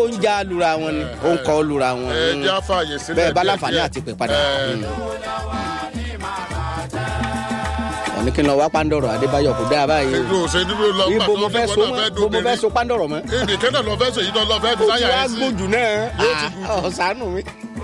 ń já lura wọn ni ó ń kọ́ lura wọn. ẹ jẹ́ àfààyè sílẹ̀ bẹ́ẹ̀ bá díẹ̀ láǹfààní díẹ̀. àti pè padà. Ẹ, Mm. ọ̀ní kí n lọ wá pàǹdọ̀rọ̀ adébáyọ̀ kò dáa báyìí. èmi ò ṣe nínú lọ gbà ibo tó mo ní fẹ́ wọn so náà mọ́ fẹ́ ibo mo fẹ́ dóbìnrin. so pàǹdọ̀rọ̀ mọ́. èdè kẹ́nà lọ fẹ́ sọ yìí lọ fẹ́ fi o ti sáyà wá ẹ̀ sí. gbójú náà Yóò ti Ah, ọ̀sánù mi.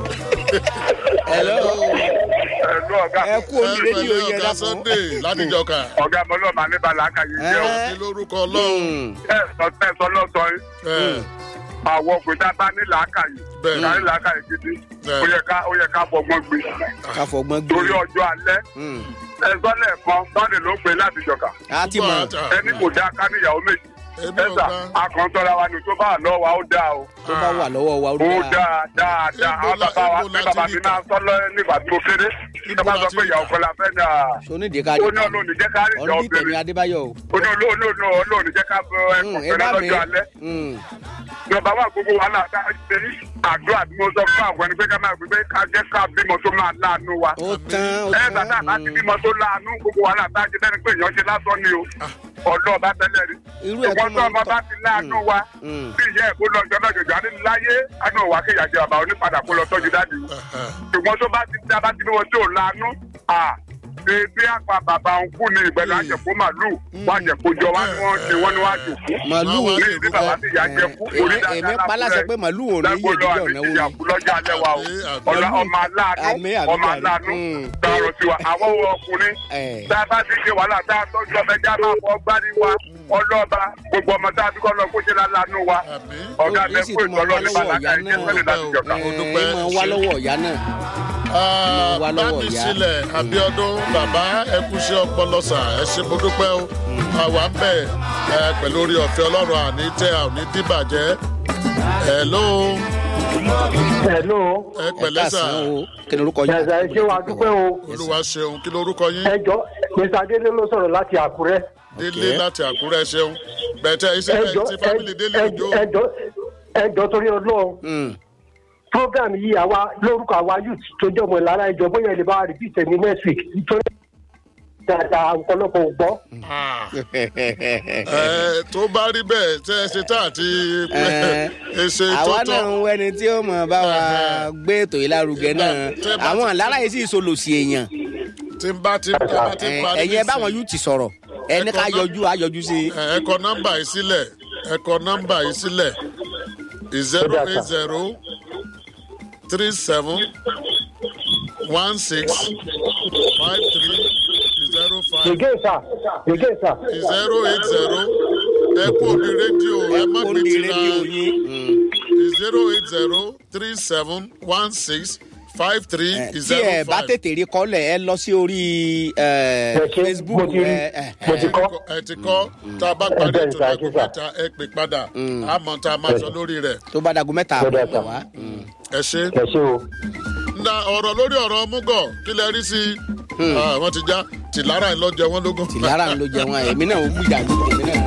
Hello. ẹ̀lú ọ̀gá ẹ kú omi rédíò Ẹ yẹn ọ̀gá dákun. Sunday látijọ́ kan. ọ̀gá mọ́lọ́mà ní bàlákà yìí jẹ́ o. Ẹ. kí lórúkọ ọlọ́run. Mm. ẹ sọ tẹ sọ lọ́sọ̀ yìí Ẹ, àwọn òpin tá a bá ní làákàyè Bẹ́ẹ̀. ká ní làákàyè gidi Bẹ́ẹ̀. ó yẹ ká ó yẹ ká fọgbọ́n gbé ká fọgbọ́n gbé. torí ọjọ́ alẹ́ Mm. ẹ sọ lẹ́ẹ̀kan sọ́ọ̀dẹ̀ ló gbé láti jọ̀ka a ti mọ̀ ẹni kò dáa ká níyàwó méjì Èmi ò ẹ̀sà gbà. akọ̀ntọ́ra wa ni tó bá wà lọ́wọ́ wa ó dáa o tó bá wà lọ́wọ́ wa ó ó dáa. dáa dáa dáa Ibo àwọn la- bàbá wa ibo ní láti bàbá rí mi kà? náà sọ́lọ́ nígbà tí mo kéré Ibo ẹ bá sọ láti pé rí ìyàwó kà? kọlá fẹ́ ní à sonídìí ká ó ní olóòní jẹ́ ká rí ìjà ọ̀nìdìí tẹ̀mí obìnrin adébáyọ̀ o. ó ní olóòní olóòní jẹ́ ká fọ Mm, ẹ̀kọ́ ẹ fẹ́rẹ́ bá mi. lọ́jọ́ alẹ́ Mm. ìjọba wa gbogbo wàhálà tá a ṣe ní àdúrà tí mo sọ fún àwọn ẹni pé ká máa gbé pé ká jẹ́ ká bímọ tó máa láàánú wa. ó tán ó ẹ tán. tàtà bá ti bímọ tó láàánú gbogbo wàhálà tá a ṣe lẹ́nu pé èèyàn ṣe lásán ni o. ọ̀dọ́ ọba tẹ́lẹ̀ rí. Irú ẹ̀ tó ìwọ́n tó máa ń ọmọ tọ́- bá ti láàánú wa. Mm. bí ìyá ẹ̀ kó lọ jọ lọ́jọ́jọ́ àní láyé àná òwà kéèyàn jẹ bàbá onípadà kó lọ tọ́jú dáàdì. ṣùgbọ́n tó bá ti dá bá ti bí wọn tí ò láàánú à èdè àpá bàbá òun kú ni ìgbẹ́lẹ̀ àjẹkù màlúù wọ́n àjẹkù jọ wá ní wọ́n ṣe wọ́n ní wọ́n àjòkú. màlúù Wá wá ní ìdí bàbá tí ìyá jẹ kú orí èmi èmi dáadáa paláṣẹ pé màlúù ò ní yé lágbólọ ìdílé àti ọ̀nà wo ìyá ni. kú lọ́jà alẹ́ wa o Àmì, àmì. ọ̀la ọmọ aláàánú Àmì, àmì, ọmọ àmì. aláàánú Mm. dọ̀rọ̀ sí wa àwọn owó ọkùnrin Ẹ̀. tá a bá ti ṣe wàhálà tá a tọ́jú ọmọ ẹja máa fọ gbárí wa ọlọ́ba gbogbo ọmọ tá a fi kọ́ lọ kó ṣe láàánú wa Àmì. ọ̀gá Ó- ó sì mẹ́kú tún máa ìtọ́lọ́ wá ní lọ́wọ́ bàlákà ìyá ìjẹ́ náà. sẹ́lẹ̀ láti jọ̀ka. Ó dúpẹ́, ẹ máa ṣé. wá lọ́wọ́ ìyá náà. Ah, wá lọ́wọ́ bámi ìyá. sílẹ̀ abiodun bàbá ẹkúṣẹ́ ọpọlọsà ẹ ṣé mo dúpẹ́ o àwa ń bẹ̀ ẹ pẹ̀lú orí ọ̀fẹ́ ọlọ́run àní tẹ àní dìbàjẹ́ hello Hello. ẹ ẹ pẹ̀lẹ́ sà káàsán o kí ni orúkọ yín. Yàtọ̀ ẹ ṣé wa dúpẹ́ o. olúwa ṣeun kí lorúkọ yín Ẹ jọ Mr. Adélé ló sọ̀rọ̀ láti Àkúrẹ́. délé láti àkúrẹ́ ṣeun bẹ̀tẹ̀ iṣẹ́ Ẹ jọ ti fámìlì délé ẹ òjò ẹ jọ ẹ jọ torí Ọlọ́run. Mm. Program yìí àwa lórúkọ àwa youth tó jẹ́ ọmọ ìlara ìjọ bóyá ẹ lè bá wa repeat ẹ̀ ní next week nítorí dáadáa ọ̀pọ̀lọpọ̀ ò gbọ́. Ah. Ẹ, tó bá rí bẹ́ẹ̀ tẹ́ ẹ ṣe tá àti Ẹ, ẹṣẹ tó àwa tọ́ náà ń wẹni tí ó mọ̀ bá wa gbé ètò yìí lárugẹ náà Tẹ́ bá àwọn ti- àlára yìí sì solòsì èèyàn tí ń bá ti ń bá ti ń parí ẹ̀yin ẹ bá nísìnyí. wọn yóò ti sọ̀rọ̀ ẹni ká Ẹ̀kọ́ náà- yọjú á yọjú sí i. ẹ ẹ kọ nọ́mbà yìí sílẹ̀ ẹ kọ nọ́mbà yìí sílẹ̀ zero Ó dà, eight sir. zero three seven one six five three zero five Again sir, again sir. zero eight zero ẹ kú òní rédíò ẹ má ó gbé ní ti rédíò ra yín. Mm. zero eight zero three seven one six five three Eh, tí zero ẹ bá five. tètè rí kọ́lẹ̀ ẹ lọ sí orí eh, Ẹ ṣé, Facebook mo ti rí, ẹ, ẹ, mo ẹ. ti kọ́. ẹ ti kọ́ tá a bá parí bẹ́ẹ̀ ètò sà, lágùn ẹ ṣé, sà. mẹ́ta ẹ pè padà àmọ́ tá a máa sọ lórí rẹ̀ tó bá dagun mẹ́ta Ó dà, àbọ̀ sir. wá. Mm. ẹ ṣe. Ẹ ṣé o. na ọ̀rọ̀ lórí ọ̀rọ̀ múgọ̀ kí lẹ rí sí i wọ́n ti já tìlára ńlọ́jẹ wọn lógún. tìlára ń lo jẹun èmi náà ó gbìyànjú èmi náà